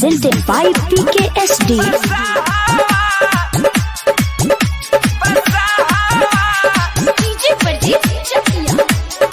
presented by PKSD. DJ Pradeep Chakia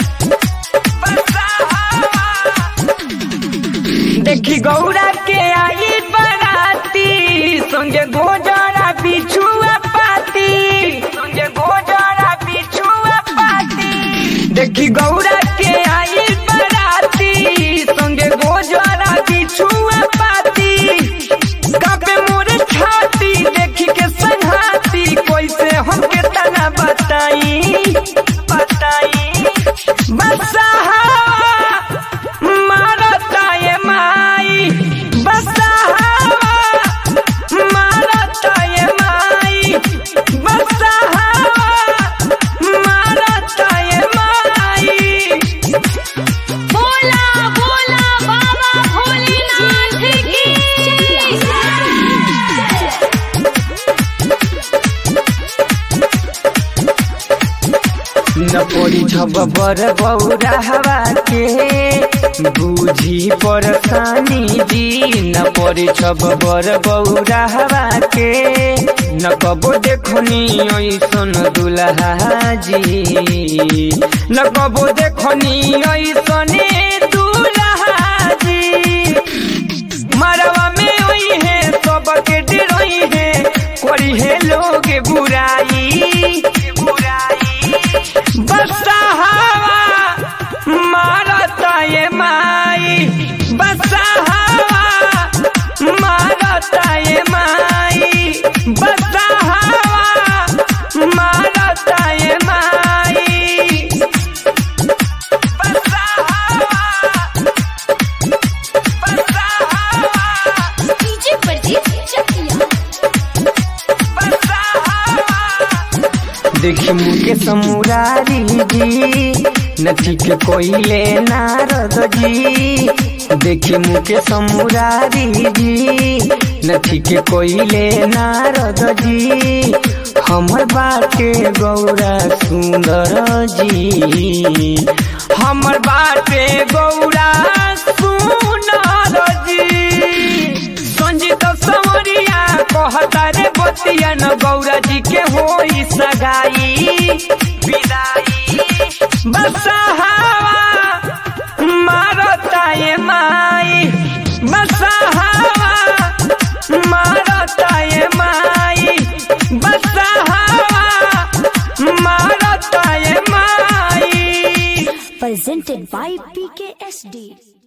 देखी गौरा के आई बराती संगे गोजरा बिछुआ पाती संगे गोजरा बिछुआ पाती देखी गौरा के आई बराती संगे गोजरा बिछुआ पाती कबे मोरे छाती देखी के संघाती कैसे हमके तना बताई बताई बसहा मारता ये माई बसहा मारता ये माई बसहा मारता ये माई बोला बोला बाबा भोलेनाथ की न पड़ी छब बर बौरा हवा के बूझी परेशानी जी न पड़ी छब बर बौरा हवा के न कबो देखनी ऐसन दुल्हा जी न कबो देखनी ऐसने दुल्हा जी मरवा में ओई है सबके डरोई है करी है लोग बुराई बुराई बसहावा मारता ये माई बसहावा मारता ये माई बसहावा मारता ये माई बसहावा बसहावा डीजे प्रदीप चकिया देखी मुके समुरारी जी नथी के कोइले नारद जी देखी मुके समुरारी जी नथी के कोइले नारद जी हमर बाटे गौरा सुंदर जी हमर बाटे गौरा सुंदर जी संजीत समरिया कहता रे बतिया न गौरा जी के होई सगाई विदाई बसहावा मारता ये माई बसहावा मारता ये माई बसहावा मारता ये माई Presented by PKSD.